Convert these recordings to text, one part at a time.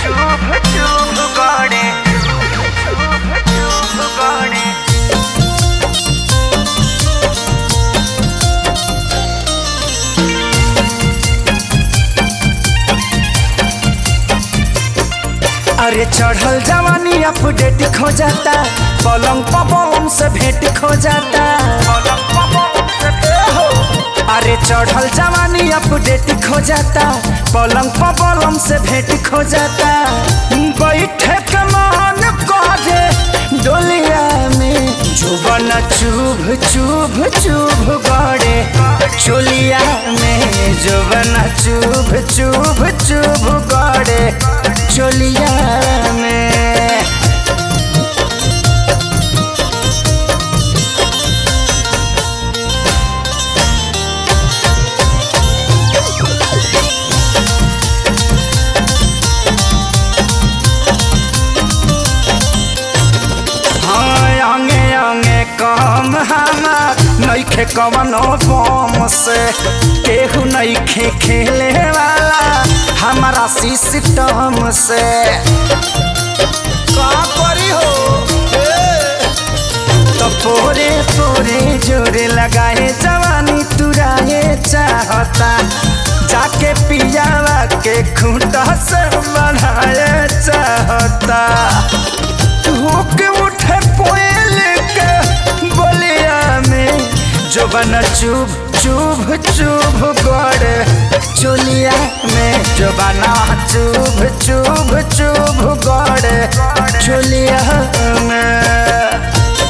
चुभ चुभ गड़े चुभ चुभ गड़े अरे चढ़ल जवानी अपडेट खो जाता पलंग पवन से भेंट खो जाता अरे चढ़ल जवानी अपडेट खो जाता पलंग पवन से भेंट खो जाता बैठे के मन करे डोलिया में जुबन चुभ चुभ चुभ गड़े चोलिया में जुबन चुभ चुभ चुभ गड़े चोलिया में हाँ अंगे अंगे कम हमार नइखे कवनो बम से केहू नइखे खेले वाला हमारा सिस्टम से का करी हो तो पोरे पोरे जोरे लगाए जवानी तुराए चाहता जाके पियावा के खूंटा से बढ़ाए चाहता होके उठे कोयल के बोलिया में जो बना चुभ चुभ चुभ गड़े चोलिया में जो बना चुभ चुभ चुभ गड़े चोलिया में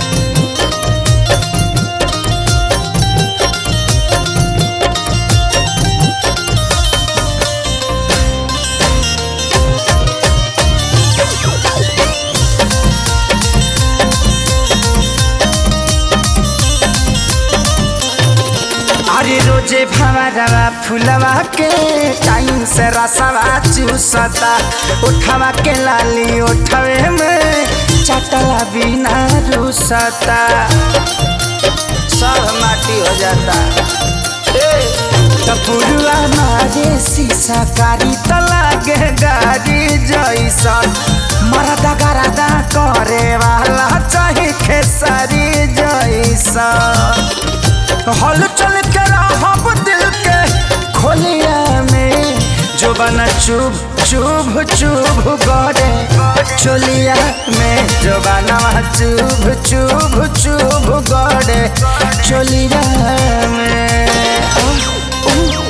अरे रोजे भवरवा फुलवा के टाइम से रसवा चूसता उठवा के लाली उठवे में चटला बिना रूसता सब माटी हो जाता टपुरुआ मारे शीशा कारी त लागे गाड़ी जैसन मरदा गरदा करे वाला चाहे खेसारी जैसन हल चल के रहब दिल के खोलिया में जो बना चुभ चुभ चुभ गड़े चोलिया में जो बना चुभ चुभ चुभ गड़े चोलिया में